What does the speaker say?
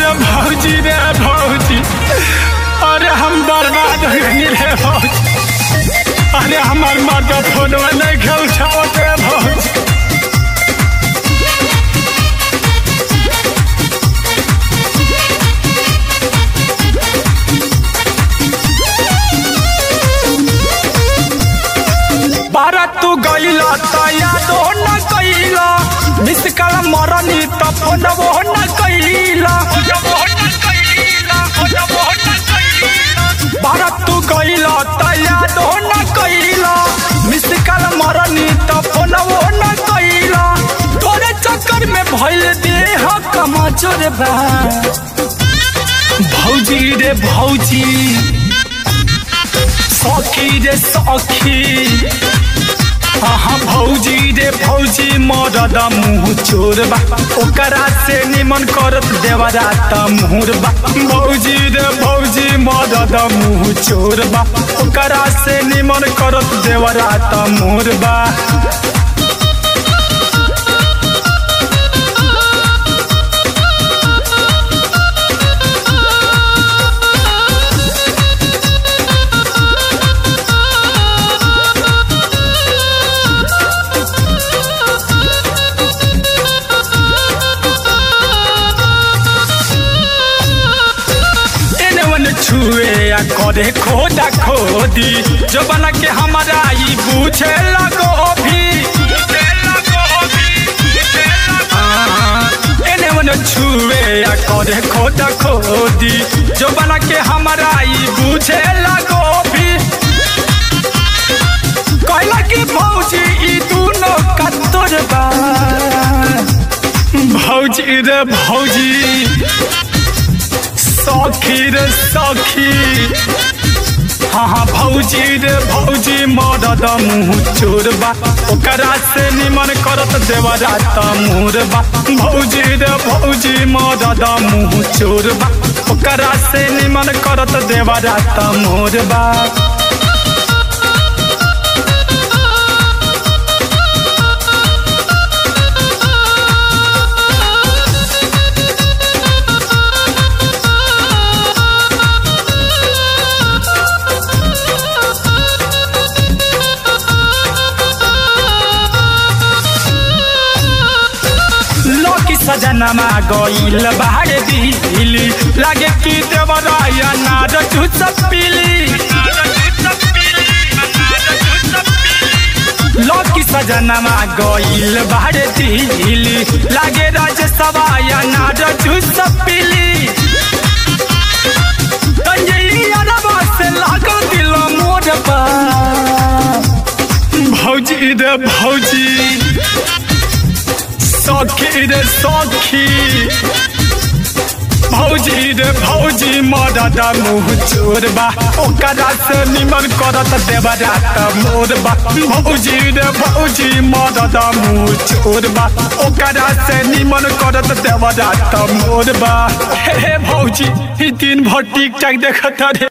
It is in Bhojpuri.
भौजी रे भौजी अरे हम बर्बाद हो गई रे भौजी अरे हमार मर्द फोनवा नहीं खेल छावत रे भौजी बारा तू गईला त यादो न कईला मिस कल मरनी त फोनवो न कईला बारा तू गईला त यादो न कईला मिस कल मरनी त फोनवो न कईला तोरे चक्कर में भइल देह कमजोर बा भौजी रे भौजी सखी रे सखी हाँ भौजी रे भौजी मरद मुँह चोर बा ओकरा से निमन करत देवरा त मुहर बा भौजी रे भौजी मरद मुँह चोर बा ओकरा से निमन करत देवरा त मुहर बा एने ओने छुए आ करे खोदा खोदी जो बना के हमारा ई पूछे लगो भी हाँ, एने ओने छुए आ करे खोदा खोदी जो बना के हमारा ई पूछे लगो भी कहला कि भौजी ई दोनों कत्तोर बा भौजी रे भौजी सखी रे सखी हाँ हाँ भौजी रे भौजी मरद मुँह चोर बा ओकरा से निमन करत देवरा त मोर बा भौजी रे भौजी मरद मुँह चोर बा ओकरा से निमन करत देवरा त मोर बा लकी सजनमा गइल बाहर दिली लागे कि देवराया नाद चुच पिली लकी सजनमा गइल बाहर दिली लागे राज सवाया नाद चुच पिली तंजलिया रबा से लागल दिल मोर बा भौजी रे भौजी सखी रे सखी भौजी रे भौजी मरद मुँह चोर बा ओकरा से निमन करत देवरा त मोर बा भौजी रे भौजी मरद मुँह चोर बा ओकरा से निमन करत देवरा त मोर बा हे हे भौजी ई दिन भर टिक टाक देखत रे